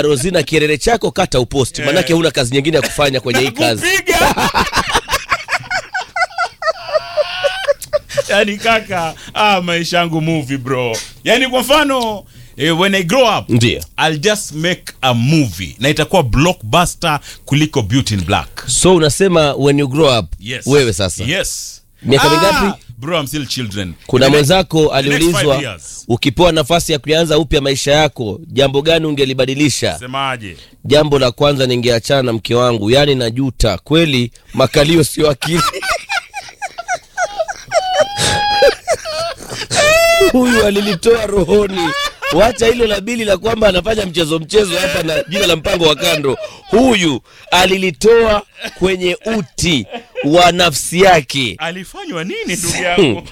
haya Rosina, kielele chako kata uposti, manake huna kazi nyingine ya kufanya kwenye hii kazi. Kupiga. yani kaka, ah, maisha yangu movie bro. Yani kwa mfano eh, when I grow up Ndio. I'll just make a movie na itakuwa blockbuster kuliko Beauty in Black. So unasema when you grow up, Yes. wewe sasa Yes. Miaka mingapi? Bro, I'm still children. kuna In the next- mwenzako the next five aliulizwa years. ukipewa nafasi ya kuanza upya maisha yako, jambo gani ungelibadilisha? Semaje? Jambo la kwanza, ningeachana na mke wangu, yaani najuta kweli, makalio sio akili. Huyu alilitoa rohoni. Wacha hilo la bili la kwamba anafanya mchezo mchezo hapa na jina la mpango wa kando. Huyu alilitoa kwenye uti wa nafsi yake. Alifanywa nini ndugu yangu?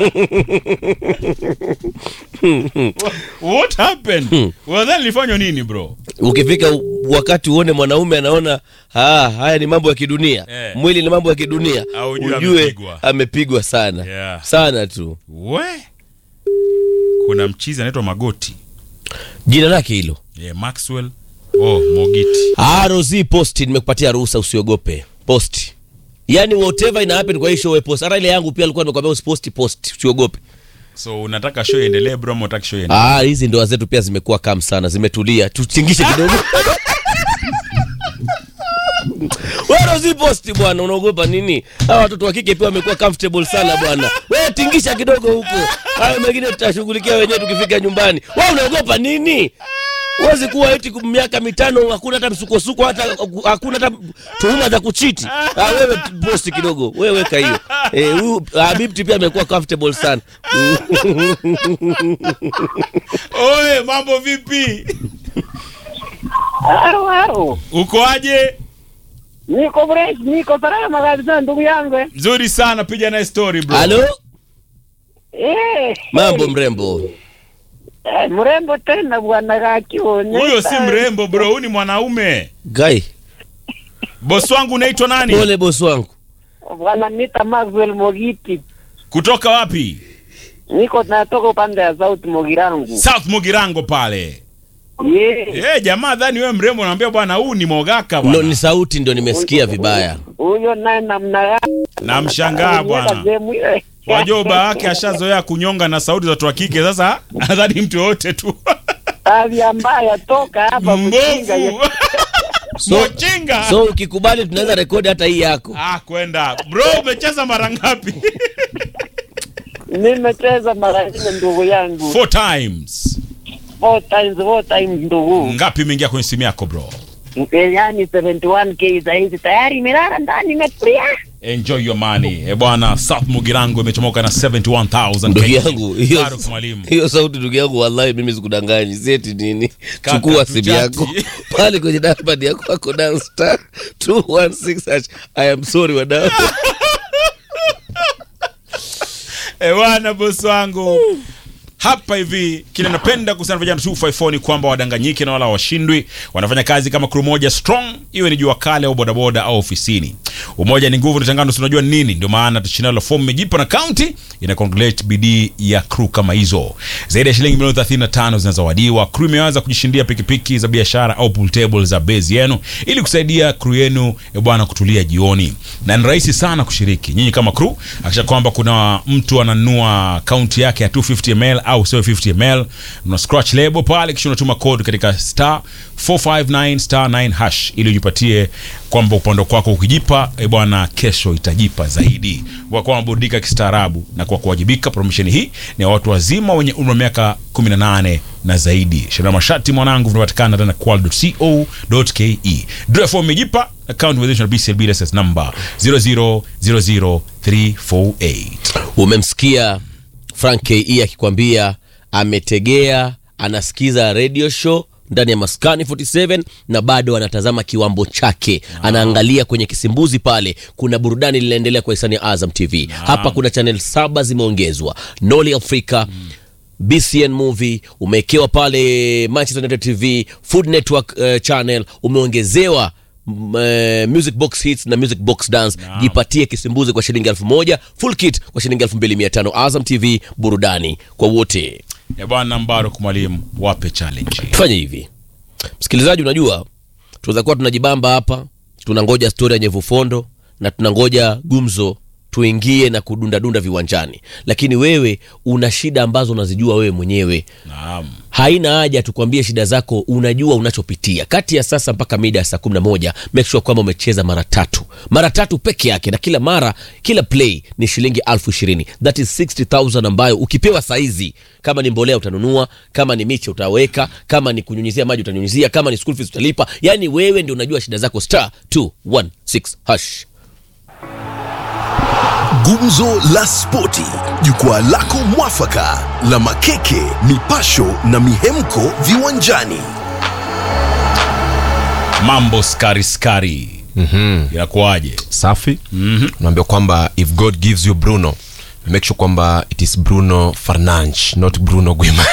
What happened? Well, then alifanywa nini bro? ukifika u- wakati uone mwanaume anaona ah, haya ni mambo ya kidunia Eh. mwili ni mambo ya kidunia Au ujue ujue amepigwa. amepigwa sana Yeah. sana tu We. Kuna mchizi anaitwa Magoti. jina lake hilo Yeah, Maxwell. Oh, Mogiti. ah, Rozi posti nimekupatia ruhusa usiogope posti yaani whatever ina happen kwa hii show we post hata ile yangu pia alikuwa nimekwambia usiposti post usiogope So unataka show iendelee bro ama unataka show iendelee? ah, hizi ndoa zetu pia zimekuwa kam sana zimetulia tuchingishe kidogo Wewe Rozi posti bwana unaogopa nini hawa watoto wa kike pia wamekuwa comfortable sana bwana wewe tingisha kidogo huko hayo mengine tutashughulikia wenyewe tukifika nyumbani wewe unaogopa nini huwezi kuwa eti ku- miaka mitano hakuna hata msukosuko hata hakuna hata tuhuma za kuchiti ah, wewe t- posti kidogo wewe weka hiyo eh, huyu Habibti pia amekuwa comfortable sana Oe, mambo vipi? Haro haro, Uko aje? niko fresh, niko salama kabisa ndugu yangu. eh. Nzuri sana, piga naye story bro. halo Eh, mambo mrembo eh, mrembo tena bwana kakione. Huyo si mrembo bro, huyu ni mwanaume. gai Boss wangu unaitwa nani? pole bosi wangu Bwana nita Maxwell Mogiti. Kutoka wapi? Niko natoka upande ya South Mogirangu. South Mugirango pale. Yeah. Eh, jamaa dhani wewe mrembo naambia bwana huu ni mogaka no, bwana. ni sauti ndio nimesikia vibaya Huyo naye namna gani? Namshangaa bwana. Sehemu ile. Wajua baba yake ashazoea kunyonga na sauti za watu wa kike sasa nadhani mtu yote tu. Tabia mbaya toka hapa mjinga. Mbovu. So- Mochinga. so ukikubali tunaweza rekodi hata hii yako Ah, kwenda. Bro, umecheza mara ngapi? Nimecheza mara nne ndugu yangu. Four times. Four times, four times ndugu. Ngapi imeingia kwenye simu yako bro? Yaani 71k zaidi tayari imelala ndani imetulia. Enjoy your money. Eh bwana, South Mugirango imechomoka na 71000 ndugu Kenya. yangu hiyo Faruk mwalimu. hiyo sauti ndugu yangu wallahi mimi sikudanganyi sieti nini Kaka, chukua simu tuchati. yako pale kwenye dashboard yako ako down star 216 hash i am sorry wadau Eh bwana, boss wangu. Hapa hivi kile napenda kusema vijana 254 ni kwamba wadanganyike na wala washindwi. Wanafanya kazi kama crew moja strong, iwe ni jua kale au bodaboda au ofisini. Umoja ni nguvu, utengano si unajua nini? Ndio maana shindano la fomu imejipa na county ina congratulate bidii ya crew kama hizo. Zaidi ya shilingi milioni 35 zinazowadiwa. Crew imeanza kujishindia pikipiki za biashara au pool table za base yenu ili kusaidia crew yenu eh, bwana kutulia jioni. Na ni rahisi sana kushiriki. Nyinyi kama crew, hakisha kwamba kuna mtu ananunua kaunti yake ya 250 ml au 750 ml, una scratch label pale, kisha unatuma code katika star 459 star 9 hash ili ujipatie kwamba upande kwako ukijipa e bwana, kesho itajipa zaidi. Kwa kuwa maburudika kistaarabu na kwa kuwajibika. Promotion hii ni ya watu wazima wenye umri wa miaka 18 na zaidi. Sheria na masharti mwanangu vinapatikana ndani ya qual.co.ke. Draw form imejipa account with na BCB license number 0000348. umemsikia frank ke akikwambia ametegea anasikiza radio show ndani ya maskani 47 na bado anatazama kiwambo chake anaangalia kwenye kisimbuzi pale kuna burudani linaendelea kwa hisani ya azam tv hapa kuna channel saba zimeongezwa noli africa bcn movie umewekewa pale manchester united tv food network uh, channel umeongezewa m- eh, music box hits na music box dance jipatie kisimbuzi kwa shilingi elfu moja full kit kwa shilingi elfu mbili mia tano azam tv burudani kwa wote Ya bwana Mbaruk mwalimu, wape challenge. tufanye hivi msikilizaji unajua tunaweza kuwa tunajibamba hapa tunangoja stori ya nyevufondo na tunangoja gumzo tuingie na kudundadunda viwanjani lakini wewe una shida ambazo unazijua wewe mwenyewe Naam. haina haja tukwambie shida zako unajua unachopitia kati ya sasa mpaka mida ya saa 11 make sure kwamba umecheza mara tatu mara tatu peke yake na kila mara kila play ni shilingi elfu ishirini that is 60000 ambayo ukipewa saizi kama ni mbolea utanunua kama ni miche utaweka kama ni kunyunyizia maji utanyunyizia kama ni school fees utalipa yani wewe ndio unajua shida zako star 216 hash Gumzo la Spoti, jukwaa lako mwafaka la makeke, mipasho na mihemko viwanjani. mambo skari skari mm-hmm. inakuwaje safi mm-hmm. unaambia kwamba if god gives you bruno make sure kwamba it is bruno farnanch not bruno guima